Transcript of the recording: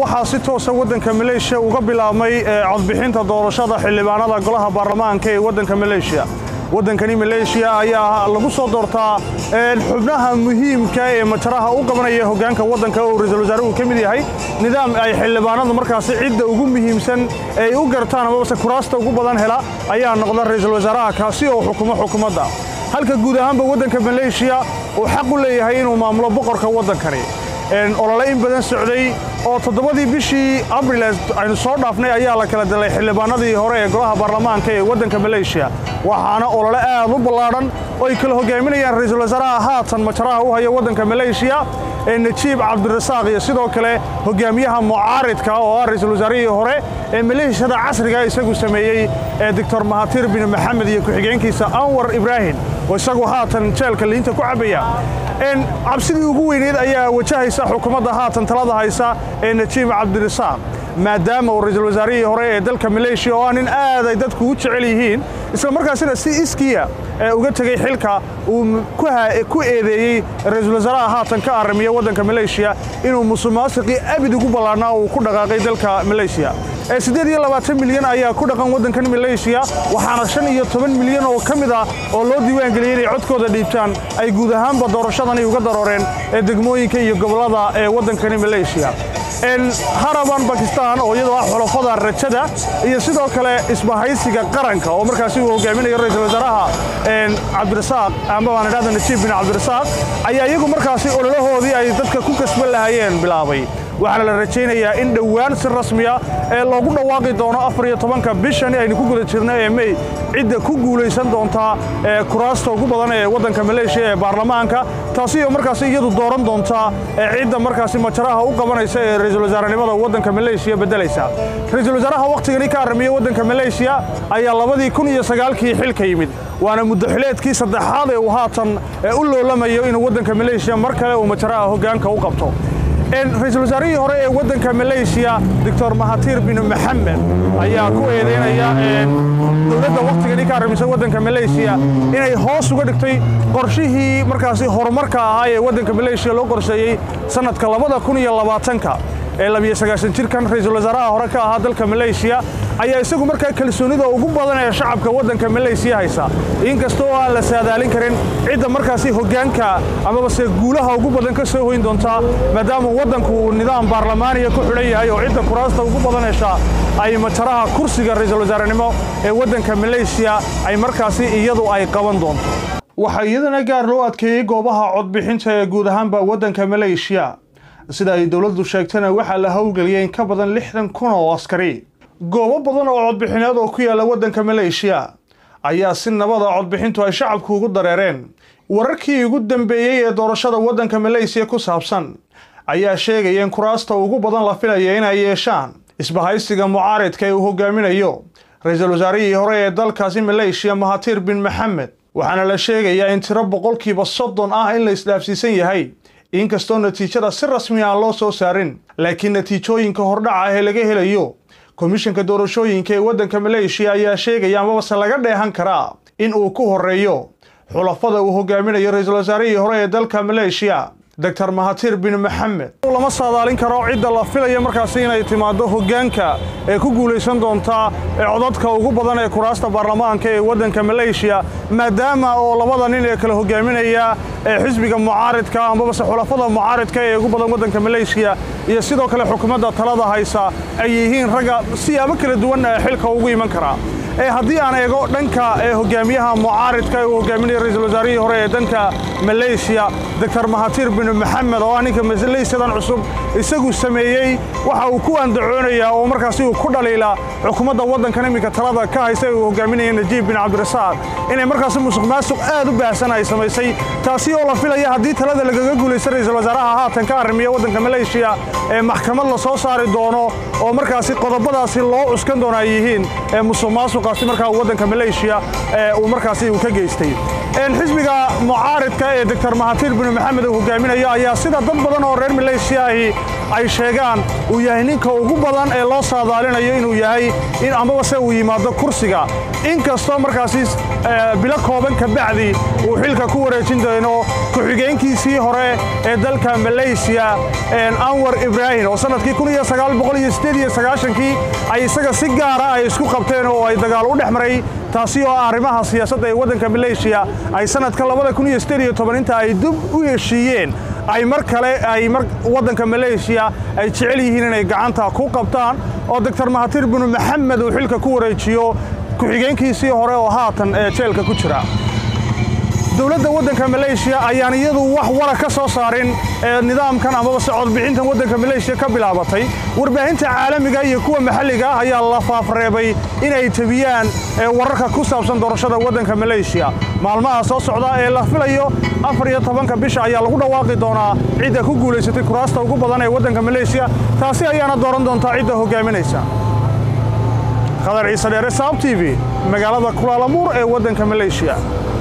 waxaa si toosa waddanka maleeshiya uga bilaabmay codbixinta doorashada xildhibaanada golaha baarlamaanka ee waddanka maleeshiya waddankani maleeshiya ayaa lagu soo doortaa xubnaha muhiimka ee mataraha u qabanaya hoggaanka waddanka oo ra-iisul wasaaruhu ka mid yahay nidaam ay xildhibaanadu markaasi cidda ugu muhiimsan ay u gartaan amabase kuraasta ugu badan hela ayaa noqda ra-iisul wasaaraha kaasi oo xukumo xukuumadda halka guud ahaanba waddanka maleeshiya uu xaq u leeyahay inuu maamulo boqorka waddankani olole in badan socday oo toddobadii bishii abril aynu soo dhaafnay ayaa la kala dilay xildhibaanadii hore ee golaha baarlamaanka ee waddanka maleeshiya waxaana olole aad u ballaadhan oo ay kala hogaaminayaan ra-iisul wasaaraha haatan majaraha u haya waddanka maleeshiya ee najiib cabdirasaaq iyo sidoo kale hogaamiyaha mucaaridka oo ah ra-iisul wasaarihii hore ee maleeshiyada casriga isagu sameeyey ee doctor mahatir bin maxamed iyo ku-xigeenkiisa anwar ibraahim oo isagu haatan jeelka liinta ku cabbaya cabsidii ugu weyneed ayaa wajahaysa xukuumadda haatan talada haysa ee najiib cabdirasaaq maadaama uu ra-iisul wasaarihii hore ee dalka maleeshiya oo ah nin aad ay dadku u jecel yihiin isla markaasina si iskiya uga tegey xilka uu ku eedeeyey ra-iisul wasaaraha haatan ka arrimiya waddanka maleeshiya inuu musuqmaasuqii abid ugu ballaarnaa uu ku dhaqaaqay dalka maleeshiya siddeed iyo labaatan milyan ayaa ku dhaqan waddankan maleeshiya waxaana shan iyo toban milyan oo ka mid ah oo loo diiwaangeliyey inay codkooda dhiibtaan ay guud ahaanba doorashadani uga darooreen ee degmooyinka iyo gobollada ee waddankani maleeshiya haraban bakistan oo iyadoo ah xulafada rajada iyo sidoo kale isbahaysiga qaranka oo markaasi uu hogaaminayo ra-iisul wasaaraha cabdirasaaq ama baan idhahda najiib bin cabdirasaaq ayaa iyagu markaasi ololahoodii ay dadka ku kasban lahaayeen bilaabay waxaana la rajaynayaa in dhowaan si rasmiya ee loogu dhawaaqi doono afar iyo tobanka bishani aynu ku guda jirno ee mey cidda ku guulaysan doontaa ee kuraasta ugu badan ee waddanka maleeshiya ee baarlamaanka taasi oo markaasi iyadu dooran doontaa ee cidda markaasi majaraha u qabanaysa ee ra-iisul wasaarenimada waddanka maleeshiya beddelaysa ra-iisul wasaaraha wakhtigani ka arrimiya waddanka maleeshiya ayaa labadii kun iyo sagaalkii xilka yimid waana muddaxileedkii saddexaad ee uu haatan u loolamayo inuu waddanka maleeshiya mar kale uu majaraha hoggaanka u qabto ra-iisul wasaarihii hore ee waddanka maleeshiya doctor mahatir bin maxamed ayaa ku eedeynaya dowladda wakhtigani ka arrimisa waddanka maleeshiya inay hoos uga dhigtay qorshihii markaasi horumarka ahaa ee waddanka maleeshiya loo qorsheeyey sannadka labada kun iyo labaatanka ee labiyo sagaashan jirkan ra-iisul wasaaraha hore ka ahaa dalka maleeshiya ayaa isagu markaa kalsoonida ugu badan ee shacabka waddanka maleeshiya haysa inkasta oo aan la saadaalin karin cidda markaasi hoggaanka amabase guulaha ugu badan ka soo hoyn doontaa maadaama waddanku uu nidaam baarlamaaniya ku xidhan yahay oo cidda kuraasta ugu badan hesha ay majaraha kursiga ra-iisul wasaarenimo ee waddanka maleeshiya ay markaasi iyadu ay qaban doonto waxaa iyadana gaar loo adkeeyey goobaha codbixinta ee guud ahaanba waddanka maleeshiya sida ay dowladdu sheegtana waxaa la howlgeliyey in ka badan lixdan kun oo askari goobo badan oo codbixineed oo ku yaalla waddanka maleeshiya ayaa si nabada codbixintu ay shacabku ugu dareereen wararkii ugu dambeeyey ee doorashada waddanka maleesiya ku saabsan ayaa sheegaya in kuraasta ugu badan la filaya inay yeeshaan isbahaysiga mucaaridka ee uu hogaaminayo ra-iisul wasaarihii hore ee dalkaasi maleeshiya mahatir bin maxamed waxaana la sheegayaa in tiro boqolkiiba soddon ah in la isdhaafsiisan yahay inkastoo natiijada si rasmi aan loo soo saarin laakiin natiijooyinka hordhaca ah ee laga helayo komishanka doorashooyinka ee waddanka maleeshiya ayaa sheegaya amabase laga dheehan karaa in uu ku horreeyo xulafada uu hogaaminayo ra-iisul wasaarihii hore ee dalka maleeshiya doctor mahatir bin maxamed lama saadaalin karo cidda la filaya markaasi inay timaado hoggaanka ee ku guulaysan doontaa ee codadka ugu badan ee kuraasta baarlamaanka ee waddanka maleeshiya maadaama oo labada nin ee kala hogaaminaya ee xisbiga mucaaridka amabase xulafada mucaaridka ee ugu badan waddanka maleeshiya iyo sidoo kale xukuumadda talada haysa ay yihiin ragga siyaabo kala duwan xilka ugu iman karaa haddii aan eego dhanka hogaamiyaha mucaaridka ee uu hogaaminaya ra-iisul wasaarihii hore ee danka maleeshiya doctor mahatir bin maxamed oo ah ninka maleeshiyadan cusub isagu sameeyey waxa uu ku andacoonayaa oo markaasi uu ku dhaliila xukuumadda waddankan iminka talada ka haysa ee uu hogaaminaya najiib bin cabdirasaaq inay markaasi musuq maasuq aad u baahsan ay samaysay taasi oo la filaya haddii talada lagaga guulaysta ra-iisul wasaaraha haatan ka arrimiya waddanka maleeshiya ee maxkamad la soo saari doono oo markaasi qodobadaasi loo cuskan doona ay yihiin ee musuq maasuqaasi markaa waddanka maleeshiya ee uu markaasi uu ka geystay xisbiga mucaaridka ee doctor mahatir binu maxamed uu hogaaminayo ayaa sida dad badan oo reer maleeshiya ahi ay sheegaan uu yahay ninka ugu badan ee loo saadaalinayo inuu yahay in ambabase uu yimaado kursiga inkastoo markaasi bilo kooban ka bacdi uu xilka ku wareejin doono ku-xigeenkiisii hore ee dalka maleysiya anwar ibraahim oo sannadkii kii ay isaga si gaara ay isku qabteen oo ay dagaal u dhex maray taasi oo ah arrimaha siyaasadda ee waddanka maleeshiya ay sannadka inta ay dub u heshiiyeen ay mar kale ay waddanka maleeshiya ay jecel yihiin inay gacanta ku qabtaan oo doctor mahatir binu maxamed uu xilka ku wareejiyo ku-xigeenkiisii hore oo haatan ee jeelka ku jira dowladda waddanka maleeshiya ayaan iyadu wax wara ka soo saarin ee nidaamkan amaba se codbixintan waddanka maleeshiya ka bilaabatay warbaahinta caalamiga iyo kuwa maxalliga ah ayaa la faafreebay inay tebiyaan wararka ku saabsan doorashada waddanka maleeshiya maalmaha soo socda ee la filayo afar iyo tobanka bisha ayaa lagu dhawaaqi doonaa cidda ku guulaysatay kuraasta ugu badan ee waddanka maleeshiya taasi ayaana dooran doontaa cidda hogaaminaysa khadar ciise dheere saab t v magaalada kulaalamuur ee waddanka maleeshiya